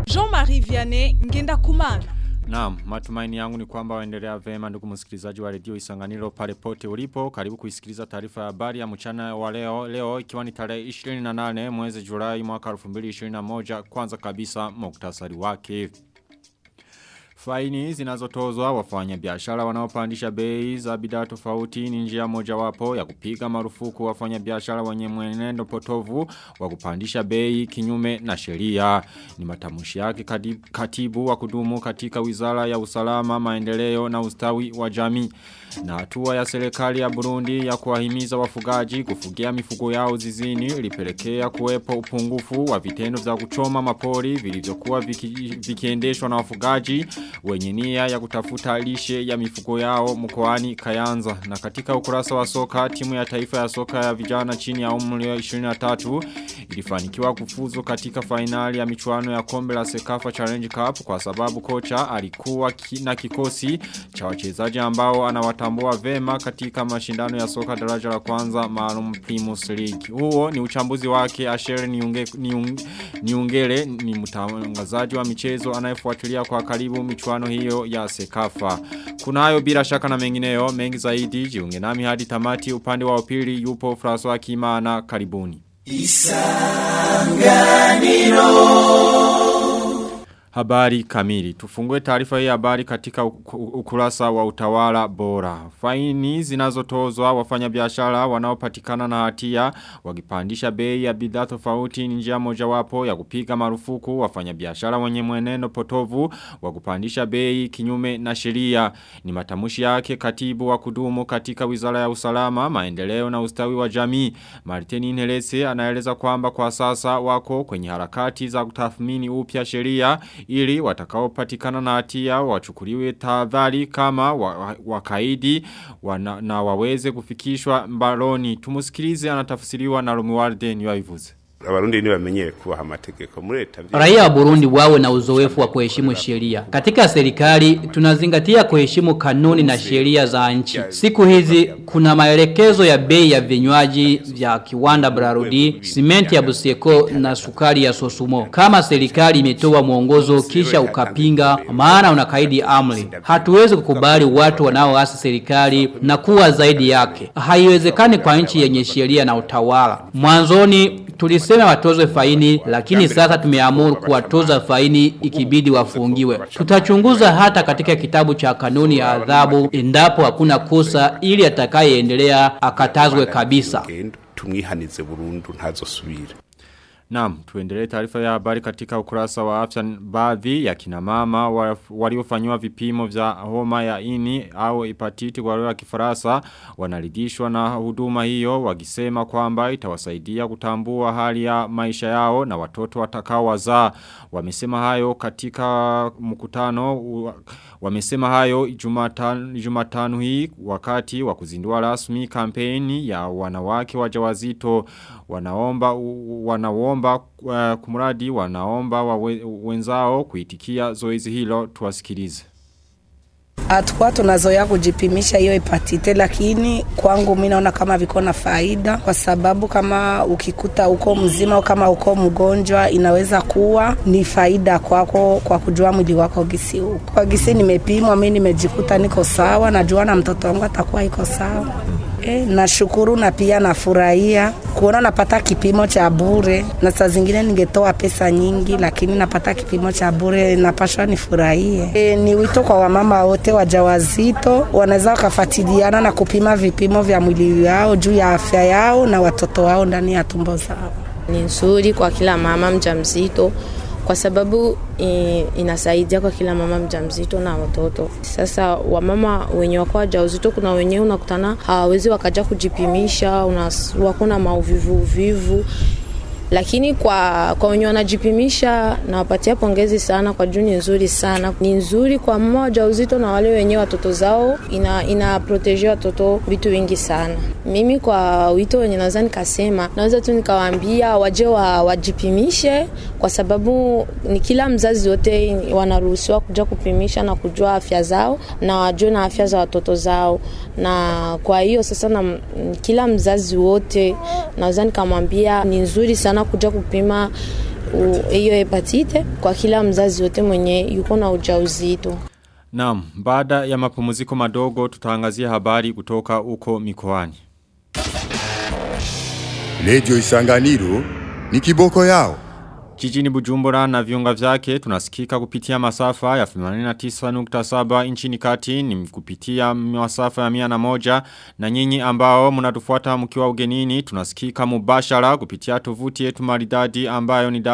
Jean-Marie Vianney Ngenda Kumana. Naam, matumaini yangu ni kwamba waendelea vema ndugu msikilizaji wa redio Isanganiro pale pote ulipo. Karibu kuisikiliza taarifa ya habari ya mchana wa leo. Leo ikiwa ni tarehe 28 mwezi Julai mwaka 2021 kwanza kabisa muktasari wake. Faini zinazotozwa wafanya biashara wanaopandisha bei za bidhaa tofauti ni njia mojawapo ya kupiga marufuku wafanya biashara wenye mwenendo potovu wa kupandisha bei kinyume na sheria. Ni matamushi yake katibu wa kudumu katika Wizara ya Usalama, Maendeleo na Ustawi wa Jamii. Na hatua ya serikali ya Burundi ya kuwahimiza wafugaji kufugia mifugo yao zizini ilipelekea kuwepo upungufu wa vitendo vya kuchoma mapori vilivyokuwa viki, vikiendeshwa na wafugaji wenye nia ya kutafuta lishe ya mifugo yao mkoani Kayanza. Na katika ukurasa wa soka timu ya taifa ya soka ya vijana chini ya umri wa 23 ilifanikiwa kufuzu katika fainali ya michuano ya kombe la Sekafa Challenge Cup kwa sababu kocha alikuwa ki, na kikosi cha wachezaji ambao anawatambua vema katika mashindano ya soka daraja la kwanza maalum Primus League. Huo ni uchambuzi wake Asher Niunge, Niung, Niungele ni mtangazaji wa michezo anayefuatilia kwa karibu michuano hiyo ya Sekafa. Kuna hayo bila shaka na mengineyo mengi zaidi jiunge nami hadi tamati upande wa upili yupo François Kimana karibuni. Isanganiro Habari kamili. Tufungue taarifa hii habari katika ukurasa wa utawala bora. Faini zinazotozwa wafanyabiashara wanaopatikana na hatia wakipandisha bei ya bidhaa tofauti ni njia mojawapo ya kupiga marufuku wafanyabiashara wenye mwenendo potovu wa kupandisha bei kinyume na sheria. Ni matamushi yake katibu wa kudumu katika Wizara ya Usalama, Maendeleo na Ustawi wa Jamii. Martini Inhelese anaeleza kwamba kwa sasa wako kwenye harakati za kutathmini upya sheria ili watakaopatikana na hatia wachukuliwe tahadhari kama wakaidi wana, na waweze kufikishwa mbaloni. Tumusikilize anatafsiriwa na Romualde Niwabivuze. Abarundi ni bamenyere kubaha amategeko muri leta. Raia wa Burundi wawe na uzoefu wa kuheshimu sheria. Katika serikali tunazingatia kuheshimu kanuni na sheria za nchi. Siku hizi kuna maelekezo ya bei ya vinywaji vya kiwanda Brarudi, simenti ya Buseko na sukari ya Sosumo. Kama serikali imetoa mwongozo kisha ukapinga, maana unakaidi amri. Hatuwezi kukubali watu wanaoasi serikali na kuwa zaidi yake. Haiwezekani kwa nchi yenye sheria na utawala. Mwanzoni tulisema watozwe faini lakini sasa tumeamuru kuwatoza faini ikibidi wafungiwe. Tutachunguza hata katika kitabu cha kanuni ya adhabu endapo hakuna kosa ili atakayeendelea akatazwe kabisa. Tumwihanize burundu ntazosubira. Naam, tuendelee taarifa ya habari katika ukurasa wa afya baadhi ya kina mama waliofanywa vipimo vya homa ya ini au hepatiti kwa lugha ya Kifaransa wanaridhishwa na huduma hiyo wakisema kwamba itawasaidia kutambua hali ya maisha yao na watoto watakao wazaa. Wamesema hayo katika mkutano wamesema hayo Jumatano Jumatano hii wakati wa kuzindua rasmi kampeni ya wanawake wajawazito wanaomba wanaomba uh, kumradi wanaomba wawe, wenzao kuitikia zoezi hilo tuwasikilize. Hatukuwa tunazoea kujipimisha hiyo hepatite, lakini kwangu mimi naona kama viko na faida, kwa sababu kama ukikuta uko mzima au kama uko mgonjwa, inaweza kuwa ni faida kwako kwa kujua mwili wako gisi uko. Kwa gisi nimepimwa mimi, nimejikuta niko sawa, najua na mtoto wangu atakuwa iko sawa. E, nashukuru na pia nafurahia kuona napata kipimo cha bure, na saa zingine ningetoa pesa nyingi, lakini napata kipimo cha bure, napashwa nifurahie. E, ni wito kwa wamama wote wajawazito, wanaweza wakafuatiliana na kupima vipimo vya mwili wao juu ya afya yao na watoto wao ndani ya tumbo zao. Ni nzuri kwa kila mama mjamzito kwa sababu e, inasaidia kwa kila mama mjamzito na watoto. Sasa wamama wenye wako wajawazito, kuna wenyewe unakutana hawawezi wakaja kujipimisha, wako na mauvivu uvivu lakini kwa kwa wenye wanajipimisha nawapatia pongezi sana kwa juu ni nzuri sana ni nzuri kwa mama wajawazito na wale wenye watoto zao ina, ina protege watoto vitu vingi sana mimi kwa wito wenye naweza nikasema naweza tu nikawaambia waje wa, wajipimishe kwa sababu ni kila mzazi wote wanaruhusiwa kuja kupimisha na kujua afya zao na wajue na afya za watoto zao na kwa hiyo sasa na kila mzazi wote naweza nikamwambia ni nzuri sana kuja kupima u- hiyo hepatite kwa kila mzazi yote mwenye yuko na ujauzito. Naam, baada ya mapumziko madogo tutaangazia habari kutoka uko mikoani. Radio Isanganiro ni kiboko yao. Jijini Bujumbura na viunga vyake tunasikika kupitia masafa ya 89.7 nchini kati ni kupitia masafa ya 101 na nyinyi ambao mnatufuata mkiwa ugenini tunasikika mubashara kupitia tovuti yetu maridadi ambayo ni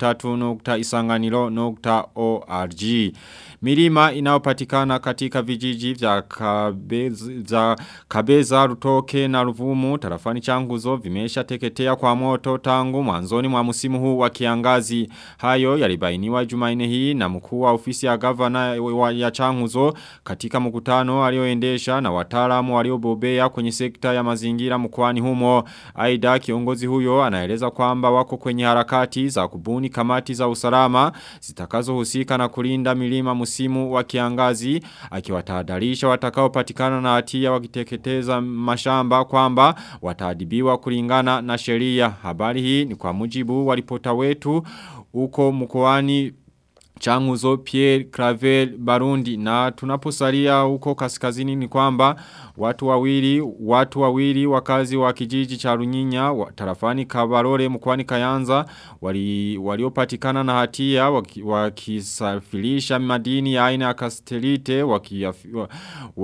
w3.isanganiro.org. Milima inayopatikana katika vijiji vya kabeza, za kabeza rutoke na ruvumu tarafani changuzo vimesha teketea kwa moto tangu mwanzoni mwa musimu huu wa kiangazi. Hayo yalibainiwa jumaine hii na mkuu wa ofisi ya gavana wa- ya changuzo katika mkutano alioendesha na wataalamu waliobobea kwenye sekta ya mazingira mkoani humo. Aida kiongozi huyo anaeleza kwamba wako kwenye harakati za kubuni kamati za usalama zitakazohusika na kulinda milima musimu wa kiangazi akiwatahadharisha watakaopatikana na hatia wakiteketeza mashamba kwamba wataadibiwa kulingana na sheria. Habari hii ni kwa mujibu wa ripota wetu uko mkoani Changuzo Pierre Clavel Barundi na tunaposalia huko kaskazini ni kwamba watu wawili watu wawili wakazi wa kijiji cha Runyinya wa, tarafani Kabarore mkoani Kayanza wali waliopatikana na hatia waki- wakisafirisha madini ya aina ya kastelite wakiyafi- wa-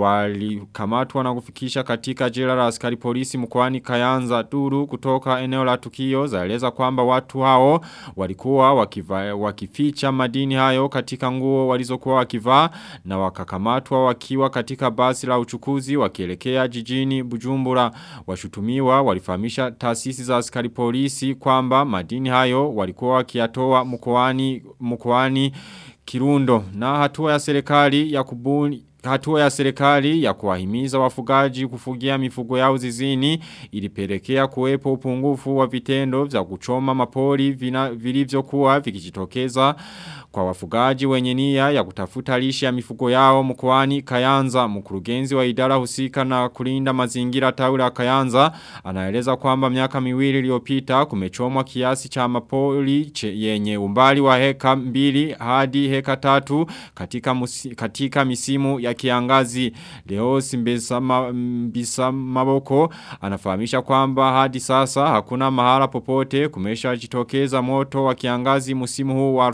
walikamatwa na kufikisha katika jela la askari polisi mkoani Kayanza duru kutoka eneo la tukio zaeleza kwamba watu hao walikuwa wakiva, wakificha madini hayo katika nguo walizokuwa wakivaa na wakakamatwa wakiwa katika basi la uchukuzi wakielekea jijini Bujumbura washutumiwa walifahamisha taasisi za askari polisi kwamba madini hayo walikuwa wakiyatoa mkoani mkoani Kirundo na hatua ya serikali ya kubuni Hatua ya serikali ya kuwahimiza wafugaji kufugia mifugo yao zizini ilipelekea kuwepo upungufu wa vitendo vya kuchoma mapori vina- vilivyokuwa vikijitokeza kwa wafugaji wenye nia ya kutafuta lishe ya mifugo yao mkoani Kayanza mkurugenzi wa idara husika na kulinda mazingira tawi la Kayanza anaeleza kwamba miaka miwili iliyopita kumechomwa kiasi cha mapori che- yenye umbali wa heka mbili hadi heka tatu katika, musi, katika misimu ya kiangazi leo simbesa ma, mbisa maboko anafahamisha kwamba hadi sasa hakuna mahala popote kumesha jitokeza moto wa kiangazi musimu huu wa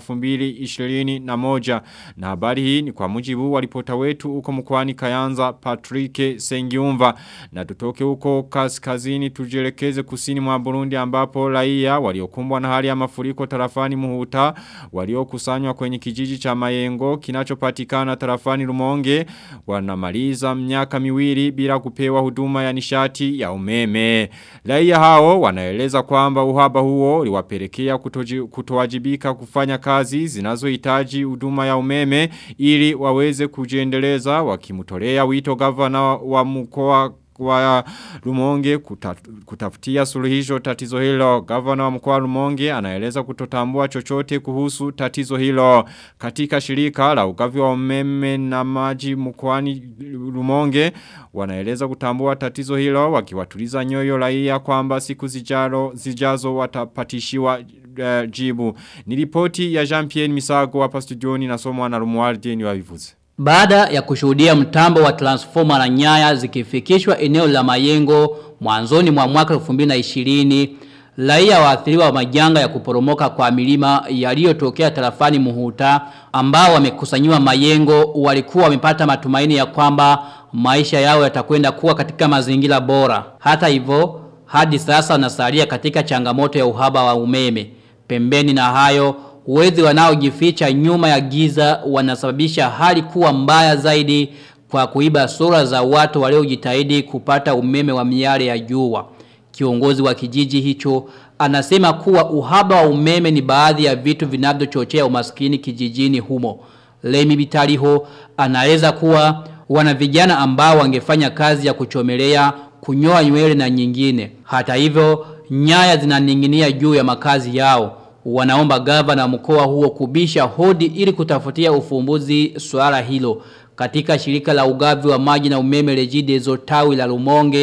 2021 na habari hii ni kwa mujibu wa ripota wetu uko mkwani Kayanza Patrick Sengiumva na tutoke huko kaskazini tujelekeze kusini mwa Burundi ambapo raia waliokumbwa na hali ya mafuriko tarafani Muhuta waliokusanywa kwenye kijiji cha Mayengo kinachopatikana tarafani Rumonge wanamaliza miaka miwili bila kupewa huduma ya nishati ya umeme. Raia hao wanaeleza kwamba uhaba huo uliwapelekea kutoji- kutowajibika kufanya kazi zinazohitaji huduma ya umeme ili waweze kujiendeleza wakimtolea wito gavana wa mkoa wa Rumonge kuta, kutafutia suluhisho tatizo hilo. Gavana wa mkoa wa Rumonge anaeleza kutotambua chochote kuhusu tatizo hilo. Katika shirika la ugavi wa umeme na maji mkoani Rumonge wanaeleza kutambua tatizo hilo wakiwatuliza nyoyo raia kwamba siku zijalo zijazo watapatishiwa uh, jibu. Ni ripoti ya Jean-Pierre Misago hapa studioni nasomwa na Rumualdi ni wavivuze. Baada ya kushuhudia mtambo wa transformer na nyaya zikifikishwa eneo la Mayengo mwanzoni mwa mwaka 2020, raia waathiriwa wa majanga ya kuporomoka kwa milima yaliyotokea tarafani Muhuta ambao wamekusanyiwa Mayengo walikuwa wamepata matumaini ya kwamba maisha yao yatakwenda kuwa katika mazingira bora. Hata hivyo, hadi sasa wanasalia katika changamoto ya uhaba wa umeme. Pembeni na hayo, wezi wanaojificha nyuma ya giza wanasababisha hali kuwa mbaya zaidi kwa kuiba sura za watu waliojitahidi kupata umeme wa miale ya jua. Kiongozi wa kijiji hicho anasema kuwa uhaba wa umeme ni baadhi ya vitu vinavyochochea umaskini kijijini humo. Lemi Bitaliho anaeleza kuwa wana vijana ambao wangefanya kazi ya kuchomelea, kunyoa nywele na nyingine. Hata hivyo, nyaya zinaning'inia juu ya makazi yao. Wanaomba gavana wa mkoa huo kubisha hodi ili kutafutia ufumbuzi swala hilo. Katika shirika la ugavi wa maji na umeme Regideso tawi la Rumonge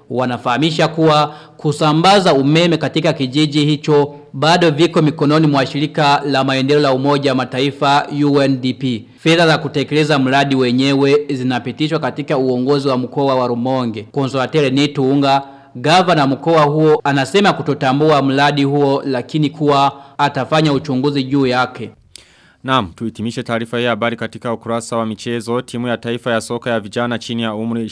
wanafahamisha kuwa kusambaza umeme katika kijiji hicho bado viko mikononi mwa shirika la maendeleo la umoja wa mataifa UNDP. Fedha za kutekeleza mradi wenyewe zinapitishwa katika uongozi wa mkoa wa Rumonge. Konsolatele Netuunga Gavana mkoa huo anasema kutotambua mradi huo lakini kuwa atafanya uchunguzi juu yake. Naam, tuitimishe taarifa ya habari katika ukurasa wa michezo. Timu ya taifa ya soka ya vijana chini ya umri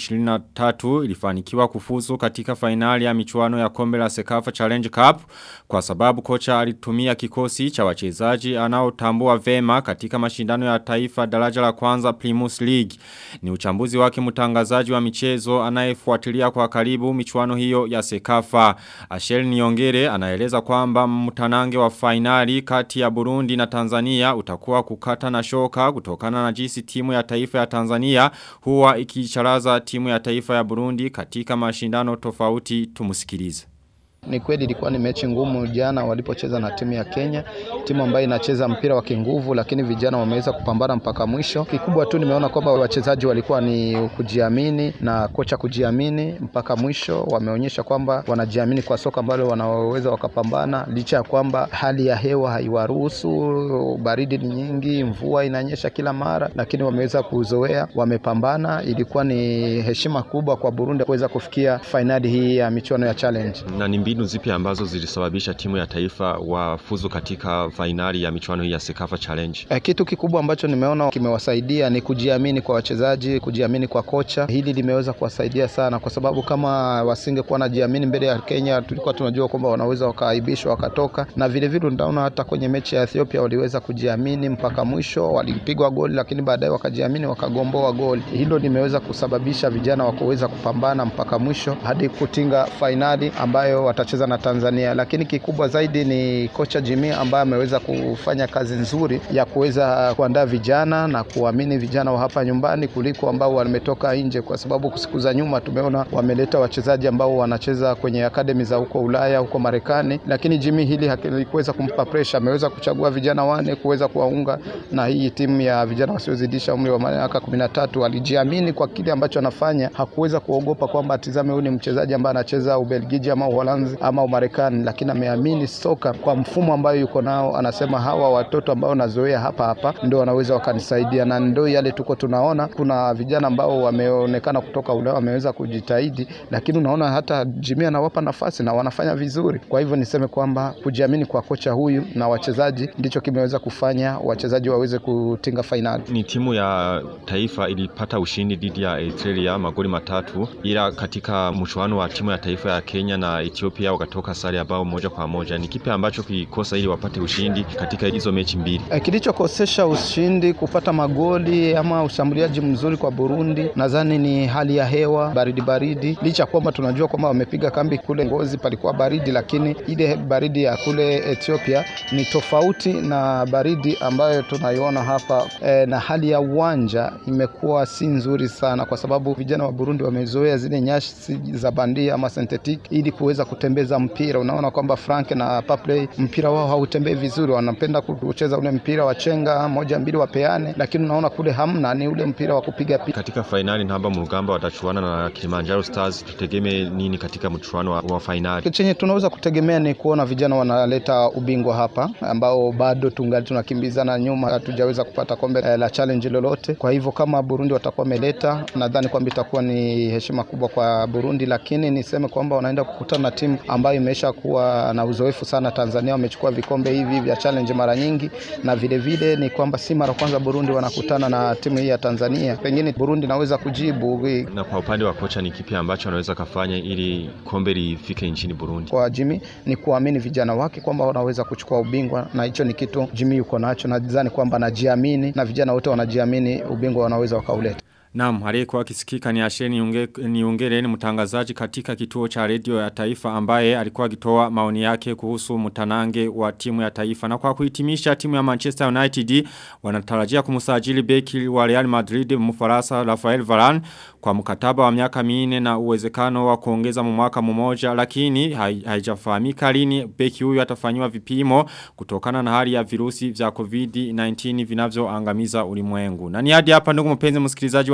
23 ilifanikiwa kufuzu katika fainali ya michuano ya kombe la Sekafa Challenge Cup kwa sababu kocha alitumia kikosi cha wachezaji anaotambua vema katika mashindano ya taifa daraja la kwanza Primus League. Ni uchambuzi wake mtangazaji wa michezo anayefuatilia kwa karibu michuano hiyo ya Sekafa. Ashel Niongere anaeleza kwamba mtanange wa fainali kati ya Burundi na Tanzania utakuwa itakuwa kukata na shoka kutokana na jinsi timu ya taifa ya Tanzania huwa ikicharaza timu ya taifa ya Burundi katika mashindano tofauti tumusikilize. Ni kweli ilikuwa ni mechi ngumu jana walipocheza na timu ya Kenya, timu ambayo inacheza mpira wa kinguvu, lakini vijana wameweza kupambana mpaka mwisho. Kikubwa tu nimeona kwamba wachezaji walikuwa ni kujiamini na kocha kujiamini mpaka mwisho. Wameonyesha kwamba wanajiamini kwa soka ambalo wanaweza wakapambana, licha ya kwamba hali ya hewa haiwaruhusu, baridi ni nyingi, mvua inanyesha kila mara, lakini wameweza kuzoea, wamepambana. Ilikuwa ni heshima kubwa kwa Burundi kuweza kufikia fainali hii ya michuano ya challenge na ni mbinu zipi ambazo zilisababisha timu ya taifa wafuzu katika fainali ya michuano hii ya Sekafa Challenge? E, kitu kikubwa ambacho nimeona kimewasaidia ni kujiamini kwa wachezaji, kujiamini kwa kocha. Hili limeweza kuwasaidia sana, kwa sababu kama wasingekuwa najiamini mbele ya Kenya, tulikuwa tunajua kwamba wanaweza wakaaibishwa wakatoka, na vile vile ndaona hata kwenye mechi ya Ethiopia waliweza kujiamini mpaka mwisho, walipigwa goli, lakini baadaye wakajiamini wakagomboa goli. Hilo limeweza kusababisha vijana wakaweza kupambana mpaka mwisho hadi kutinga fainali ambayo watacheza na Tanzania, lakini kikubwa zaidi ni kocha Jimmy ambaye ameweza kufanya kazi nzuri ya kuweza kuandaa vijana na kuamini vijana wa hapa nyumbani kuliko ambao wametoka nje, kwa sababu siku za nyuma tumeona wameleta wachezaji ambao wanacheza kwenye akademi za huko Ulaya, huko Marekani, lakini Jimmy hili halikuweza kumpa pressure. Ameweza kuchagua vijana wane kuweza kuwaunga na hii timu ya vijana wasiozidisha umri wa miaka 13. Alijiamini kwa kile ambacho anafanya, hakuweza kuogopa kwamba atizame huyu ni mchezaji ambaye anacheza Ubelgiji ama Uholanzi ama Umarekani, lakini ameamini soka kwa mfumo ambayo yuko nao. Anasema hawa watoto ambao nazoea hapa hapa ndio wanaweza wakanisaidia, na ndio yale tuko tunaona. Kuna vijana ambao wameonekana kutoka Ulaya wameweza kujitahidi, lakini unaona hata Jimmy anawapa nafasi na wanafanya vizuri. Kwa hivyo niseme kwamba kujiamini kwa kocha huyu na wachezaji ndicho kimeweza kufanya wachezaji waweze kutinga fainali. Ni timu ya taifa ilipata ushindi dhidi ya Eritrea magoli matatu, ila katika mchuano wa timu ya taifa ya Kenya na Ethiopia wakatoka sare ya bao moja kwa moja. Ni kipi ambacho kilikosa ili wapate ushindi katika hizo mechi mbili? E, kilichokosesha ushindi kupata magoli ama ushambuliaji mzuri kwa Burundi, nadhani ni hali ya hewa baridi baridi, licha kwamba tunajua kwamba wamepiga kambi kule Ngozi palikuwa baridi, lakini ile baridi ya kule Ethiopia ni tofauti na baridi ambayo tunaiona hapa e, na hali ya uwanja imekuwa si nzuri sana, kwa sababu vijana wa Burundi wamezoea zile nyasi za bandia ama synthetic ili kuweza kutembeza mpira. Unaona kwamba Frank na Papley mpira wao hautembei vizuri, wanapenda kucheza ule mpira wa chenga moja mbili wapeane, lakini unaona kule hamna, ni ule mpira wa kupiga piga. Katika fainali Namba Murugamba watachuana na Kilimanjaro Stars, tutegemee nini katika mchuano wa, wa fainali? Chenye tunaweza kutegemea ni kuona vijana wanaleta ubingwa hapa, ambao bado tungali tunakimbizana nyuma, hatujaweza kupata kombe eh, la challenge lolote. Kwa hivyo kama Burundi watakuwa wameleta, nadhani kwamba itakuwa ni heshima kubwa kwa Burundi, lakini niseme kwamba wanaenda kukutana na timu ambayo imesha kuwa na uzoefu sana. Tanzania wamechukua vikombe hivi vya challenge mara nyingi, na vile vile ni kwamba si mara kwanza Burundi wanakutana na timu hii ya Tanzania. Pengine Burundi naweza kujibu. Na kwa upande wa kocha, ni kipi ambacho anaweza kafanya ili kombe lifike nchini Burundi? Kwa Jimmy ni kuamini vijana wake kwamba wanaweza kuchukua ubingwa, na hicho ni kitu Jimmy yuko nacho. Nadhani kwamba anajiamini na vijana wote wanajiamini, ubingwa wanaweza wakauleta. Naam, aliyekuwa kisikika ni Asheni unge, ni ungere ni mtangazaji katika kituo cha redio ya taifa ambaye alikuwa akitoa maoni yake kuhusu mtanange wa timu ya taifa. Na kwa kuhitimisha timu ya Manchester United wanatarajia kumsajili beki wa Real Madrid mfaransa Rafael Varane kwa mkataba wa miaka minne na uwezekano wa kuongeza mwaka mmoja lakini haijafahamika lini beki huyu atafanywa vipimo kutokana na hali ya virusi vya COVID-19 vinavyoangamiza ulimwengu. Na ni hadi hapa ndugu mpenzi msikilizaji wa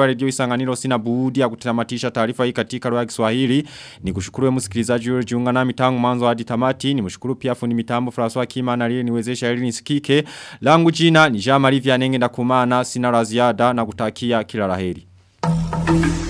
redio Isanganiro sina budi ya kutamatisha taarifa hii katika lugha ya Kiswahili. Nikushukuru msikilizaji ulijiunga nami tangu mwanzo hadi tamati. Nimshukuru pia fundi mitambo François Kima na lile niwezesha ili nisikike. Langu jina ni Jean Marie Vianenge ndakumana sina la ziada na kutakia kila laheri.